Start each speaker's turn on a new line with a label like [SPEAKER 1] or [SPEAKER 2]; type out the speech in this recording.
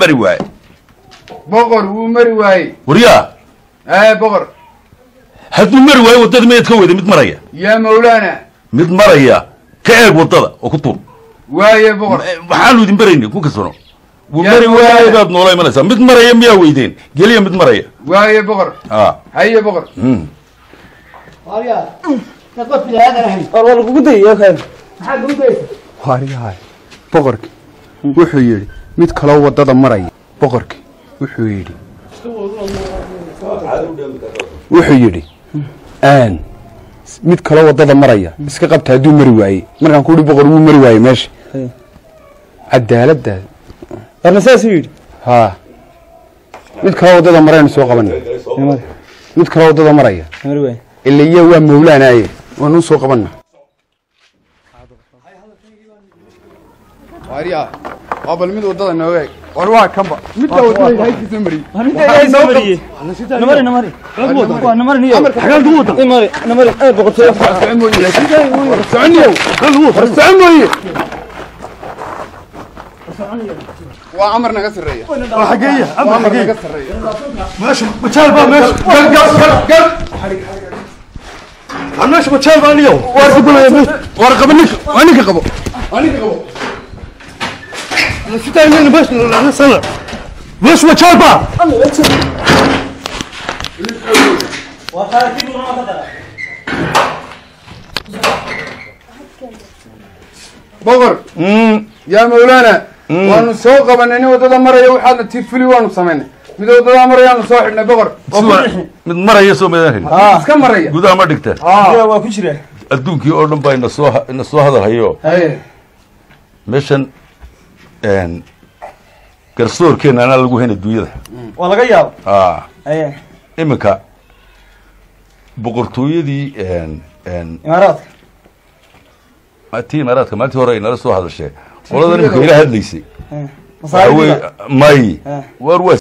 [SPEAKER 1] mari waaye
[SPEAKER 2] boqor wuu mari waayey
[SPEAKER 1] waryaa
[SPEAKER 2] ee boqor
[SPEAKER 1] hadduu mari waayo waddada miyaad ka weyda mid maraya
[SPEAKER 2] yaa mawlaana
[SPEAKER 1] mid maraya ka eeg waddada oo ku tuur
[SPEAKER 2] waaye boqor
[SPEAKER 1] waxaanu idin baraynay ku kasano wuu
[SPEAKER 2] Yaa
[SPEAKER 1] mari
[SPEAKER 2] waaye.
[SPEAKER 1] waaye baad noola imanaysaa mid maraya miyaa weydeen geliya mid maraya
[SPEAKER 2] waaye boqor
[SPEAKER 1] a
[SPEAKER 2] haye boqor
[SPEAKER 1] mm.
[SPEAKER 3] waariyahay boqorki wuxuu yidhi mid kaloo waddada maraya boqorki wuxuu yidhi wuxuu yidhi aan mid kaloo waddada maraya iska qabta hadduu mari waaye markaan ku uhi boqor wuu mari waaye meesha cadaaladda
[SPEAKER 4] warna saasuu yidhi
[SPEAKER 3] haa mid kaloo waddada maraynu soo qabana mid kaloo waddada maraya
[SPEAKER 4] mari waay
[SPEAKER 3] ila iya waa mawlaanaaye waanu soo qabana waariyaa waa bal mid waddada nooga eg war waa kanba midka waddada haykiisa mariyey
[SPEAKER 4] namari namari namari waa namari niyo xagaan dugu wada namari namari ee boqortooyo
[SPEAKER 3] socon mooye soconiyow war socon mooye waa amar naga sarreeya waa xageeya amar naga sarreeya
[SPEAKER 5] meesha majaal baa meesha gal gal gal gal aan meesha majaal baa niyow
[SPEAKER 3] war qabulaya war qabo ninka waa ninka qabo waa ninka qabo
[SPEAKER 5] sitaa nin meesha la sana meesha majaal baa
[SPEAKER 2] boqor yaa mawlaana waanu soo qabanay nin waddada maraya waxaadna tii fuli waanu samaynay mid waddada marayaanu soo xidhnay boqor
[SPEAKER 1] Siwa- mid maraya soo meedan helin
[SPEAKER 2] iska maraya
[SPEAKER 1] gudaha ma dhigteen
[SPEAKER 2] haa
[SPEAKER 4] waa ku jira
[SPEAKER 1] adduunkii oo dhan baa ina soo ha- ina soo hadal hayo
[SPEAKER 2] haye
[SPEAKER 1] meeshan een, garsoorkeena anaa lagu hayn adduunyada
[SPEAKER 4] waa laga yaabo
[SPEAKER 1] a
[SPEAKER 4] aye
[SPEAKER 1] iminka boqortooyadii een, een,
[SPEAKER 4] imaaraadka
[SPEAKER 1] tii imaaraadka maalintii hore ay nala soo hadashee qolada iminka ila hadlaysay waxa
[SPEAKER 4] masaariifda
[SPEAKER 1] weye may
[SPEAKER 4] Eh.
[SPEAKER 1] war waa